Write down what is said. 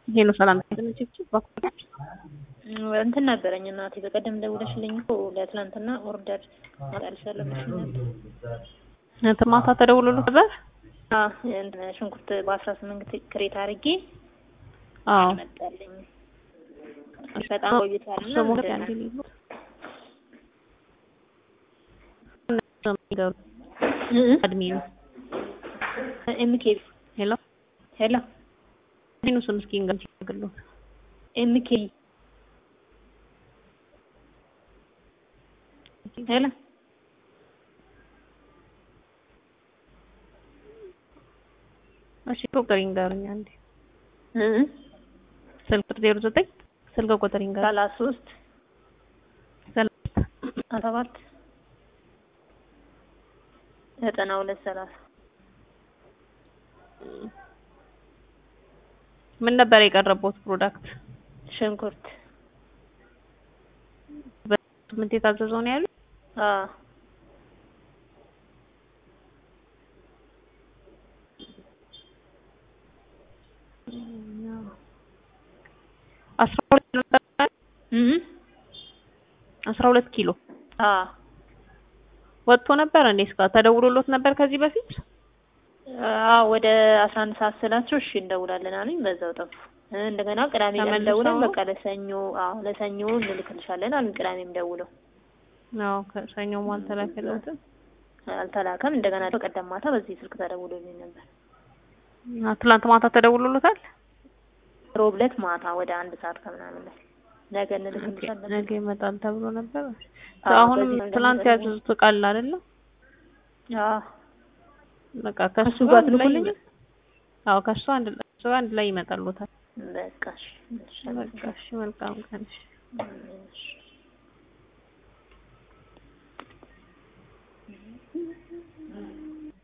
ይሄ ነው ሰላም ተነጭጭ ባኩራች እንትን ነበረኝ እናቴ በቀደም ደውለሽልኝ እኮ ለትናንትና ኦርደር ማጣልሻለሁ ብለሽኝ ነበር። ማታ ተደውሎልህ ነበር? አዎ እንትን ሽንኩርት በአስራ ስምንት ክሬት አድርጌ አዎ መጣልኝ። በጣም ቆይቷል እና ስሙ እንትን- ያንዴ ሊሉ እ እ አድሚኑ ኤምኬ ሄሎ ሄሎ አድሚኑ ስም እስኪ እንገንጭ ግሉ ኤምኬ ሄሎ እሺ ቁጥር ይንገሩኝ አንዴ እ እ ስልክ ቁጥር ዜሮ ዘጠኝ ስልክ ቁጥር ይንገሩኝ ሰላሳ ሶስት ሰላሳ አስራ ሰባት ዘጠና ሁለት ሰላሳ ምን ነበር የቀረበው ፕሮዳክት ሽንኩርት በስምንት የታዘዘው ነው ያሉት አዎ አስራ ሁለት ኪሎ ነበር እ እ አስራ ሁለት ኪሎ አዎ ወጥቶ ነበር እንዴ እስካ ተደውሎሎት ነበር ከዚህ በፊት አዎ ወደ አስራ አንድ ሰዓት ስላቸው እሺ እንደውላለን አሉኝ። በዛው ጠፉ። እ እንደገና ቅዳሜ ቀን ተመልሰው ደውለን ነው? በቃ ለሰኞ አዎ ለሰኞ እንልክልሻለን አሉኝ። ቅዳሜም ደውለው አዎ ከሰኞም አልተላከለትም አልተላከም። እንደገና በቀደም ማታ በዚህ ስልክ ተደውሎልኝ ነበር። አ ትላንት ማታ ተደውሎሎታል ሮብ ዕለት ማታ ወደ አንድ ሰዓት ከምናምን ላይ ነገ እንልክልሻለን። ነገ ይመጣል ተብሎ ነበር አዎ፣ አሁንም በዚህ ነው ትላንት ደግሞ ያዘዙት እቃ አለ አይደለ አዎ በቃ ከሱ እሱ ጋር አንድ ላይ ትልኩልኝ? ይመ- አዎ ከሱ አንድ ላይ እሱ አንድ ላይ ይመጣሉታል በቃ እሺ እሺ በቃ እሺ መልካም ቀን እሺ እሺ